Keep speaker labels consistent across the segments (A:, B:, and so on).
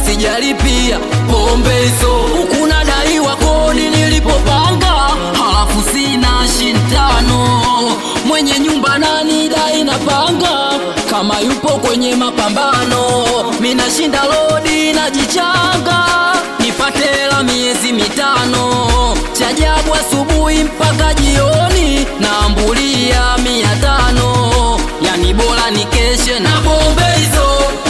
A: sijalipia pombe hizo huku nadaiwa kodi nilipopanga halafu sina shintano mwenye nyumba nani dai napanga kama yupo kwenye mapambano minashinda lodi najichanga nipate hela miezi mitano chajabu asubuhi mpaka jioni naambulia mia tano yani bora nikeshe na pombe hizo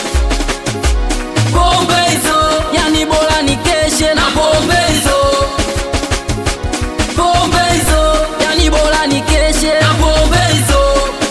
A: pombe hizo yani bora nikeshe na pombe hizo pombe hizo yani bora nikeshe na pombe hizo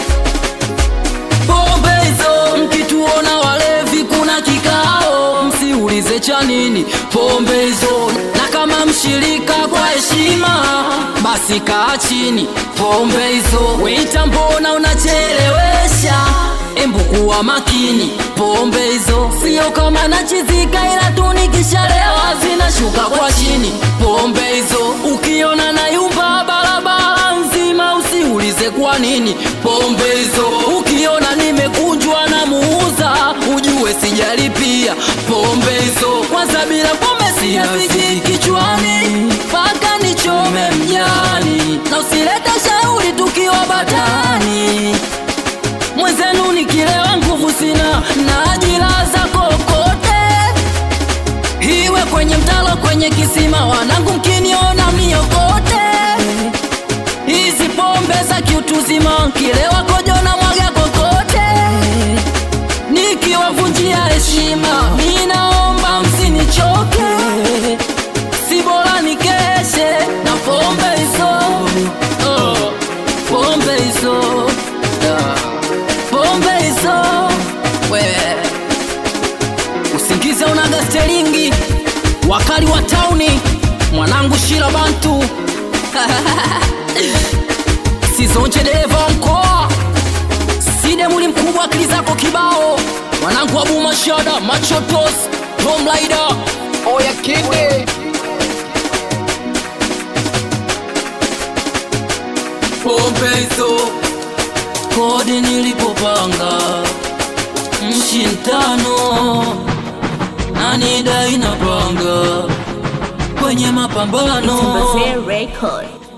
A: pombe hizo mkituona walevi kuna kikao msiulize cha nini pombe hizo na kama mshirika kwa heshima basi kaa chini pombe hizo weita mbona unachelewesha embu kuwa makini pombe hizo sio kama nachizika ila tu nikishalewa zinashuka kwa chini pombe hizo ukiona na yumba barabara nzima usiulize kwa nini pombe hizo ukiona nimekunjwa na muuza ujue sijalipia pombe hizo kwanza bila pombe siyafiki kichwani mpaka nichome mjani na usilete shauri tukiwa batani mwenzenu nikilewa nguvu sina najilaza kokote iwe kwenye mtalo kwenye kisima wanangu mkiniona miokote hizi pombe za kiutuzima kilewa kojo na mwaga kokote nikiwavunjia heshima minaomba msinichoke si bora nikeshe na pombe hizo oh, pombe hizo yeah. pombe hizo we usingize unaga stelingi wakali wa tauni mwanangu shira bantu sizonje dereva wa mkoa side muli mkubwa akili zako kibao mwanangu abu mashada machotos tomlaida
B: Oya kide
A: pombe hizo kodi nilipopanga mshi ntano nani dai napanga kwenye mapambano
C: Tumbazee Record.